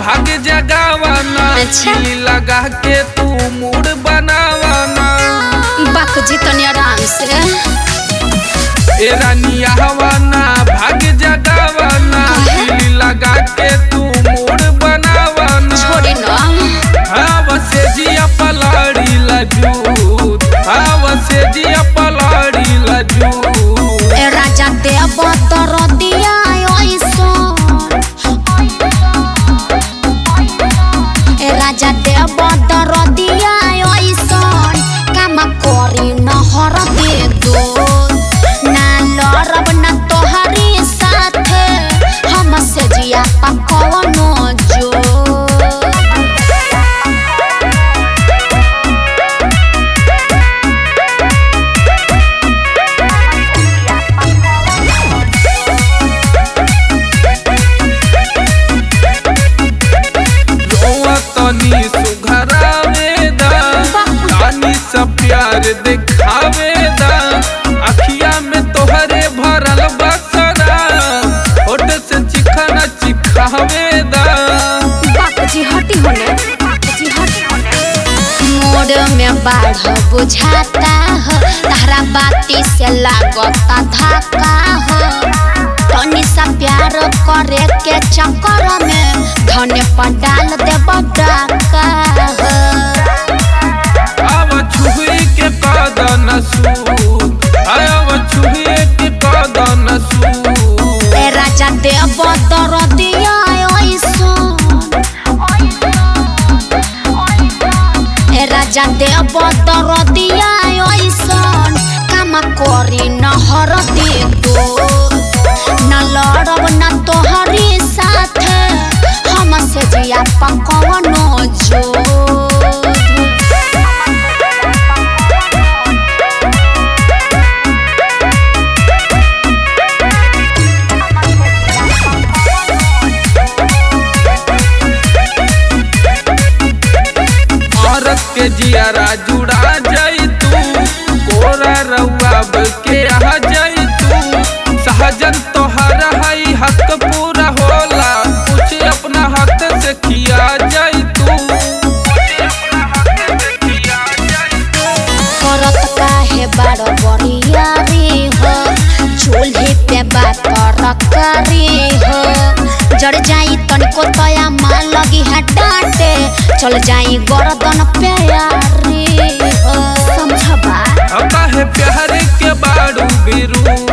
भाग जगावाना अच्छा। दिल लगा के तू मूड बनावाना बाक जी तनी आराम से ए रानिया हवाना भाग जगावाना काहे? दिल लगा के तू मूड बनावाना छोड़ी न हवा से जिया पलाड़ी लजूत हवा से जिया पलाड़ी लजूत ए राजा देव तर दिया ए राजा देव तर दिया काम करी न हर दे दो ना लड़ब न तोहरी साथे हम से जिया पकवनो जो रोआ तनी सुघरावेदा रानी सब प्यार दिखावेदा अखिया में तोहरे भरल बसरा होठ से चिखना चिखावेदा बापजी हटी होने बापजी हटी होने मोड़ में बाढ़ बुझाता हो तारा बाती से लागता धक्का हो तनी सा प्यार करे के चक्कर में धने पर डाल दे डाका हो आव छुए के कदन सूद आव छुए के कदन सूद ए राजा देव दर दिया ए राजा देव दर दिया काम करी न हर दे दो न लड़ब न तोहरी साथे हम से जिया पकवनो जो औरत के जियारा जुड़ा जाई तू कोरा रउआ के आ जाई तू सहजन तोहर हई हक पूरा होला कुछ अपना हाथ से किया जाई तू करत काहे बारो बरियारी हो चूल्हे पे बात रकारी हो जड़ जाई तनिको तया मान लगी है डांटे चल जाई गर्दन पे यारी हो समझबा काहे प्यार के बाड़ू बिरू